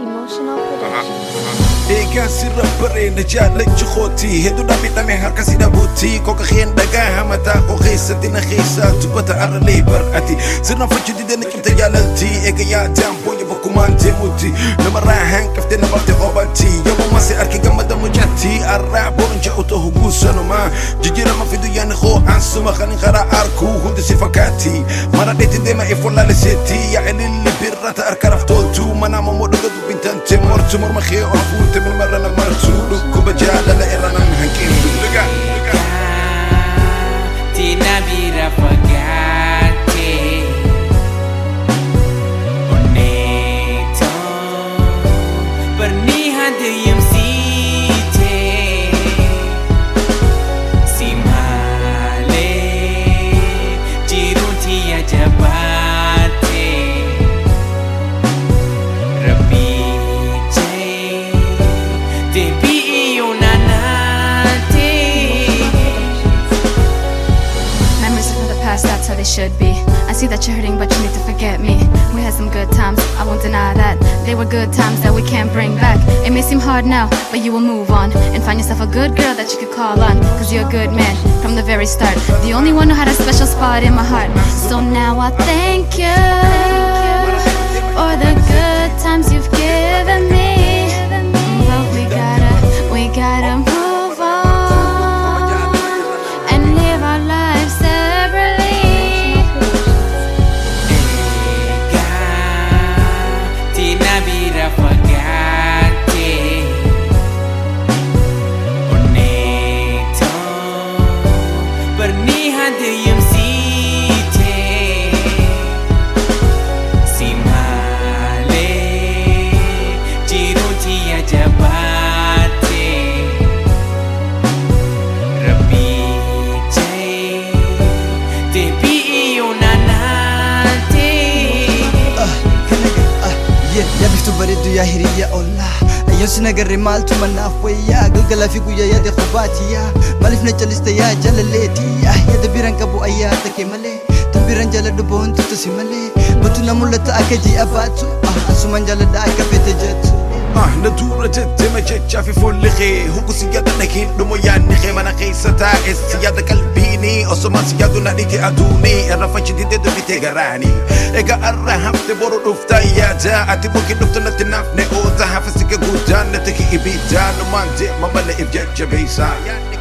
Emotional Productions. Eegaa sirra bareeda jaallachi kootii hedduudha miidhame harka si dhabuutii koka keen dhagaa hamataa koo keessatti na keessaa dubbata arralee bar'ati sirna fachuu didanii cimte jaalaltii eega yaadaan boonya bakkumaan deemuuti namarraa hanqaftee namartee qoobatii yommuu masi arki gammada mucatti arraa boonja utoo huguu sanumaa jijjiirama fidu yaani koo ansuma kan karaa arkuu hundi si fakkaati mara dheetti deema if wallaaliseetti yaa ililli birrata harka raftoltuu mana mamoo dhuga dubbintante mortu morma kee ol fuute milmarra na martu dhukkuba jaalala irra nan hanqintu Liga, liga. Tina bira fagate Oneto Bernihan diyem site Simale Jirun tia jabate Rabice Debi ionanate Memories from the past, that's how they should be. I see that you're hurting, but you need to forget me. We had some good times, I won't deny that. They were good times that we can't bring back. It may seem hard now, but you will move on and find yourself a good girl that you could call on. Cause you're a good man from the very start. The only one who had a special spot in my heart. So now I thank you for the good times you've given me. But we gotta, we gotta move on and live our lives separately. Tina bira fagate Oneto Bernihan diyem site Simale Jirun tia jabate Rabice Debi ionanate yaa biftuu bareeddu yaa hiriyaa ollaa ayyoon si nagarre maaltu mannaaf wayyaa galgalaa fi guyyaa yaade qubaatiyaa maaliif na caliste yaa jaalaleetiyaa yaada biraan qabu ayyaata kee malee tan biraan jaaladhu boontutu si malee batu na mul'ata akka ji'a baatu asumaan jaaladha akka fete jettu Ah, na dura jettema jechaa fi fuulli kee hugu si yaada dhahiin dhumo yaadni kee mana keessa taa'e si yaada qalbiini osoma si yaadu na dhige aduuni irra fachi didee dubbitee garaani egaa arra hafte boru dhuftaa yaada ati buki dhuftu natti naafne oota hafa si gaguudaan natti ki ibiidaan numaan deema malee if jajjabeessaa